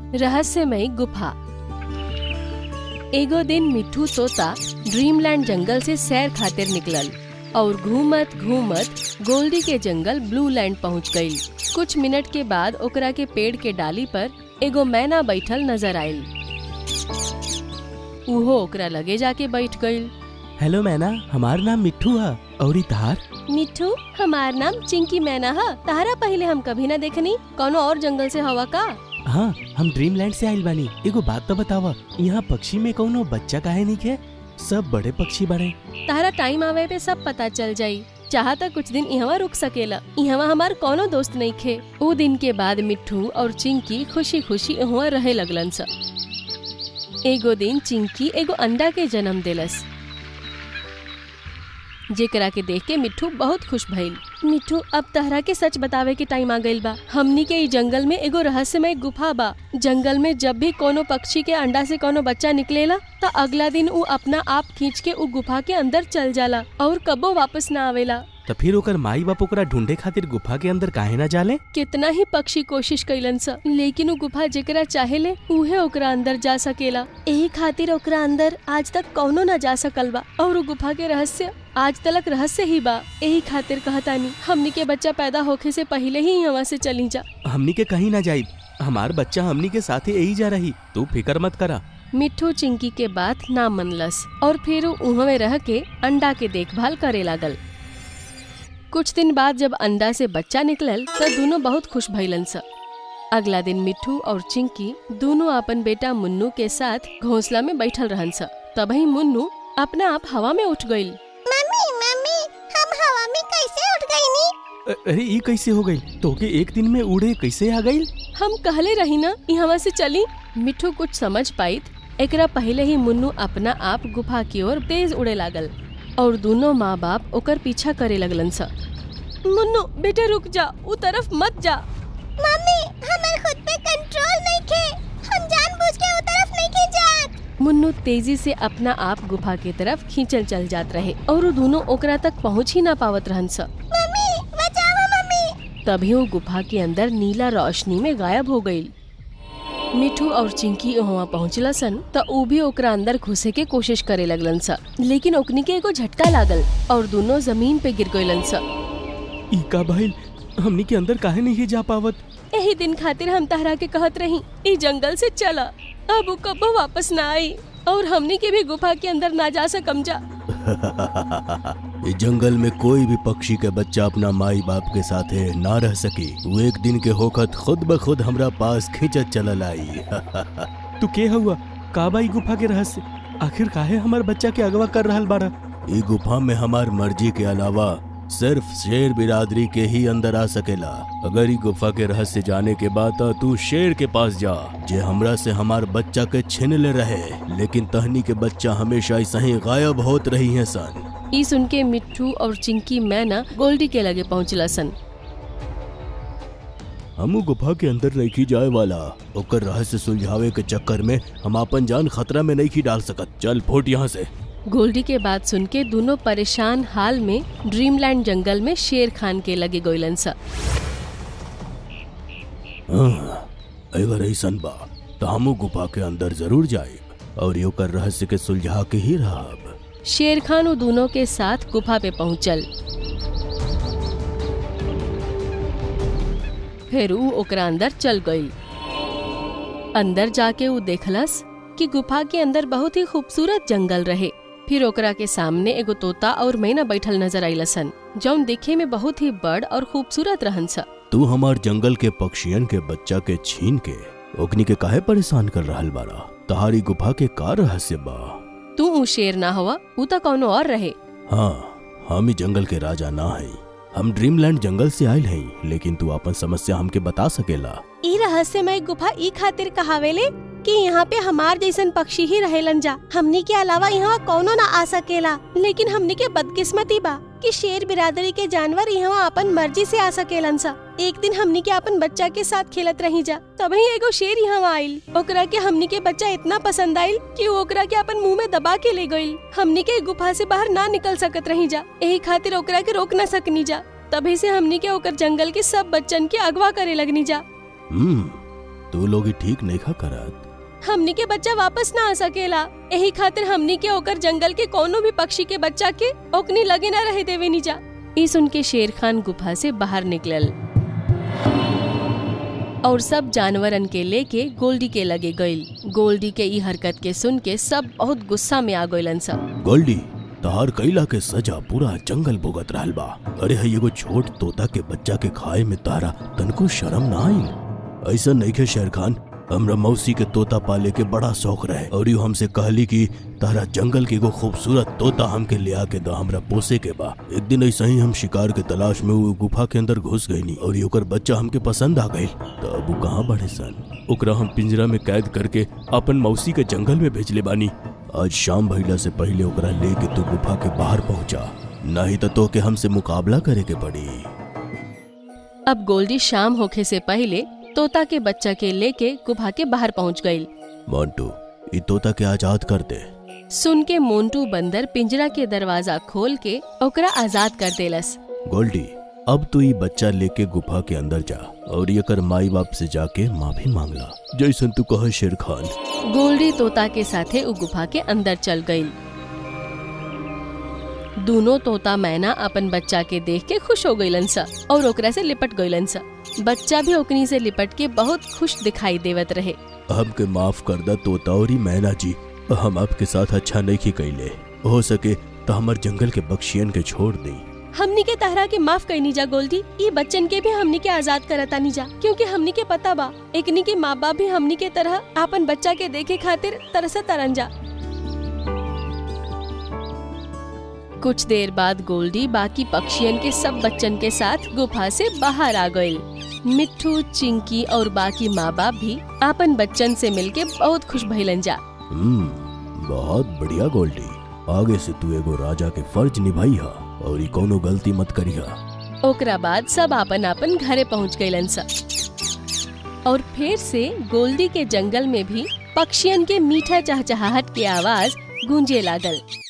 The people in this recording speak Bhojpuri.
रहस्यमय गुफा एगो दिन मिठू तोता ड्रीमलैंड जंगल से सैर खातिर निकलल और घूमत घूमत गोल्डी के जंगल ब्लू लैंड पहुँच गई कुछ मिनट के बाद ओकरा के पेड़ के डाली पर एगो मैना बैठल नजर आयल उहो ओकरा लगे जाके बैठ गईल हेलो मैना हमार नाम मिट्ठू है और ई तहार मिठू हमार नाम चिंकी मैना है तारा पहले हम कभी ना देखनी कोनो और जंगल से हवा का हाँ हम ड्रीमलैंड से आइल बानी एगो बात तो बतावा यहाँ पक्षी में कौनो बच्चा काहे नहीं है सब बड़े पक्षी बड़े तारा टाइम आवे पे सब पता चल जाई चाहता कुछ दिन यहाँ रुक सकेला यहाँ हमार कोनो दोस्त नहीं खे उ दिन के बाद मिट्ठू और चिंकी खुशी खुशी यहाँ रहे लगलन स एगो दिन चिंकी एगो अंडा के जन्म देलस जेकरा के देख के मिट्ठू बहुत खुश भइल मिट्ठू अब तहरा के सच बतावे के टाइम आ गइल बा हमनी के ई जंगल में एगो रहस्यमय गुफा बा जंगल में जब भी कोनो पक्षी के अंडा से कोनो बच्चा निकलेला त अगला दिन उ अपना आप खींच के उ गुफा के अंदर चल जाला और कबो वापस ना आवेला तो फिर ओकर माई बाप ओकरा ढूंढे खातिर गुफा के अंदर काहे ना जाले कितना ही पक्षी कोशिश कैलन स लेकिन उ गुफा जेकरा चाहेले उहे ओकरा अंदर जा सकेला यही खातिर ओकरा अंदर आज तक कौनो ना जा सकल बा और उ गुफा के रहस्य आज तलक रहस्य ही बा यही खातिर कहतानी हमनी के बच्चा पैदा होखे से पहले ही यहाँ से चली जा हमनी के कहीं ना जाई हमार बच्चा हमनी के साथ ही यही जा रही तू फिकर मत करा मिट्ठू चिंकी के बात ना मनलस और फिर उ उहवे रह के अंडा के देखभाल करे लागल कुछ दिन बाद जब अंडा से बच्चा निकलल तो दोनों बहुत खुश भइलन स अगला दिन मिट्ठू और चिंकी दोनों अपन बेटा मुन्नू के साथ घोंसला में बैठल रहन स तभी मुन्नू अपना आप हवा में उठ गईल मम्मी मम्मी हम हवा में कैसे उठ गई नी अ- अरे ये कैसे हो गई तोके एक दिन में उड़े कैसे आ गई हम कहले रही ना यहाँ से चली मिट्ठू कुछ समझ पाइत एकरा पहले ही मुन्नू अपना आप गुफा की ओर तेज उड़े लागल और दोनों माँ बाप ओकर पीछा करे लगलन स मुन्नू बेटे रुक जा उ तरफ मत जा मम्मी हमार खुद पे कंट्रोल नहीं खे हम जानबूझ के उस तरफ नहीं खे जात मुन्नू तेजी से अपना आप गुफा की तरफ खींचल चल जात रहे और उ दोनों ओकरा तक पहुँच ही ना पावत रहन स मम्मी बचाओ मम्मी तभी वो गुफा के अंदर नीला रोशनी में गायब हो गई मिठू और चिंकी वहाँ पहुँचला सन त ऊ भी ओकरा अंदर घुसे के कोशिश करे लगलन स लेकिन ओकनी के एगो झटका लागल और दोनों जमीन पे गिर गईलन स ई का भाई हमनी के अंदर काहे नहीं जा पावत यही दिन खातिर हम तहरा के कहत रही ई जंगल से चला अब ऊ कबो वापस ना आई और हमनी के भी गुफा के अंदर ना जा सकम जा इस जंगल में कोई भी पक्षी के बच्चा अपना माई बाप के साथ ना रह सकी वो एक दिन के होखत खुद ब खुद हमरा पास खिंचत चलल आई तू के हुआ काबाई गुफा के रहस्य आखिर काहे हमार बच्चा के अगवा कर रहल बाड़ा ई गुफा में हमार मर्जी के अलावा सिर्फ शेर बिरादरी के ही अंदर आ सकेला अगर ई गुफा के रहस्य जाने के बाद त तू शेर के पास जा जे हमरा से हमार बच्चा के छीन ले रहे लेकिन तहनी के बच्चा हमेशा ऐसा ही गायब होत रही है सन ई सुन के मिट्टू और चिंकी मैना गोल्डी के लगे पहुँचला सन हमू गुफा के अंदर नहीं जाए वाला ओकर रहस्य सुलझावे के चक्कर में हम अपन जान खतरा में नहीं डाल सकत चल फुट यहाँ से गोल्डी के बात सुन के दोनों परेशान हाल में ड्रीमलैंड जंगल में शेर खान के लगे गोइलन सा हाँ, अगर ऐसन बा तो हमू गुफा के अंदर जरूर जाए और यो कर रहस्य के सुलझा के ही रहब शेर खान वो दोनों के साथ गुफा पे पहुंचल फिर ऊ ओकरा अंदर चल गई अंदर जाके ऊ देखलस कि गुफा के अंदर बहुत ही खूबसूरत जंगल रहे फिर ओकरा के सामने एगो तोता और मैना बैठल नजर आइलसन जौन दिखे में बहुत ही बड़ और खूबसूरत रहन सा तू हमार जंगल के पक्षियन के बच्चा के छीन के ओकनी के काहे परेशान कर रहल बारा तहारी गुफा के का रहस्य बा तू ऊ शेर ना हुआ ऊ तो कौनो और रहे हाँ हम ही जंगल के राजा ना हई हम ड्रीमलैंड जंगल से आयल हई लेकिन तू अपन समस्या हमके बता सकेला ई रहस्यमय गुफा ई खातिर कहावेले कि यहाँ पे हमार जैसन पक्षी ही रहेलन जा हमनी के अलावा यहाँ कौनो ना आ सकेला लेकिन हमनी के बदकिस्मती बा कि शेर बिरादरी के जानवर यहाँ अपन मर्जी से आ सकेलन सा एक दिन हमनी के अपन बच्चा के साथ खेलत रही जा तभी एगो शेर यहाँ आइल ओकरा के हमनी के बच्चा इतना पसंद आइल कि वो ओकरा के अपन मुंह में दबा के ले गइल हमनी के गुफा से बाहर ना निकल सकत रही जा यही खातिर ओकरा के रोक ना सकनी जा तभी से हमनी के ओकर जंगल के सब बच्चन के अगवा करे लगनी जा हम्म तू लोग ही ठीक नहीं खा करत हमनी के बच्चा वापस ना आ सकेला यही खातिर हमनी के ओकर जंगल के कोनो भी पक्षी के बच्चा के ओकनी लगे ना रहे देवे नीजा ई सुन के शेर खान गुफा से बाहर निकलल और सब जानवरन के लेके गोल्डी के लगे गईल गोल्डी के ई हरकत के सुन के सब बहुत गुस्सा में आ गइलन सब गोल्डी तहार कैला के सजा पूरा जंगल भुगत रहल बा अरे है एगो छोट तोता के बच्चा के खाए में तारा तनको शर्म ना आई ऐसा नहीं के शेर खान हमरा मौसी के तोता पाले के बड़ा शौक रहे और यू हमसे कहली कि तारा जंगल के एगो खूबसूरत तोता हमके ले आके दा हमरा पोसे के बा एक दिन ऐसा ही हम शिकार के तलाश में वो गुफा के अंदर घुस गईनी और ये ओकर बच्चा हमके पसंद आ गई तो अब वो कहाँ बढ़े सन ओकरा हम पिंजरा में कैद करके अपन मौसी के जंगल में भेजले बानी आज शाम भइला से पहले ओकरा लेके तू गुफा के बाहर पहुंचा नहीं तो तो के हमसे मुकाबला करे के पड़ी अब गोल्डी शाम होखे से पहले तोता के बच्चा के लेके गुफा के बाहर पहुंच गईल मोंटू ई तोता के आजाद कर दे सुन के मोन्टू बंदर पिंजरा के दरवाजा खोल के ओकरा आजाद कर देलस गोल्डी अब तू ई बच्चा लेके गुफा के अंदर जा और ये कर माई बाप से जाके माफी मांगला जैसन तू कह शेर खान गोल्डी तोता के साथे उ गुफा के अंदर चल गईल दोनों तोता मैना अपन बच्चा के देख के खुश हो गईलन सा और ओकरा से लिपट गईलन सा बच्चा भी ओकनी से लिपट के बहुत खुश दिखाई देवत रहे हमके माफ कर दा तोता और ई मैना जी हम आपके साथ अच्छा नहीं की कैले हो सके तो हमार जंगल के बख्शियन के छोड़ दी हमनी के तहरा के माफ करनी जा गोल्डी ये बच्चन के भी हमनी के आजाद करता नहीं जा क्योंकि हमनी के पता बा एकनी के माँ बाप भी हमनी के तरह अपन बच्चा के देखे खातिर तरसा तरन जा कुछ देर बाद गोल्डी बाकी पक्षियन के सब बच्चन के साथ गुफा से बाहर आ गईल मिट्ठू चिंकी और बाकी माँ बाप भी अपन बच्चन से मिलके बहुत खुश भइलन जा हम्म बहुत बढ़िया गोल्डी आगे से तू एगो राजा के फर्ज निभाई हा और ई कोनो गलती मत करी हा ओकरा बाद सब आपन आपन घरे पहुंच गईलन सा और फिर से गोल्डी के जंगल में भी पक्षियन के मीठा चहचहाहट के आवाज गूंजे लागल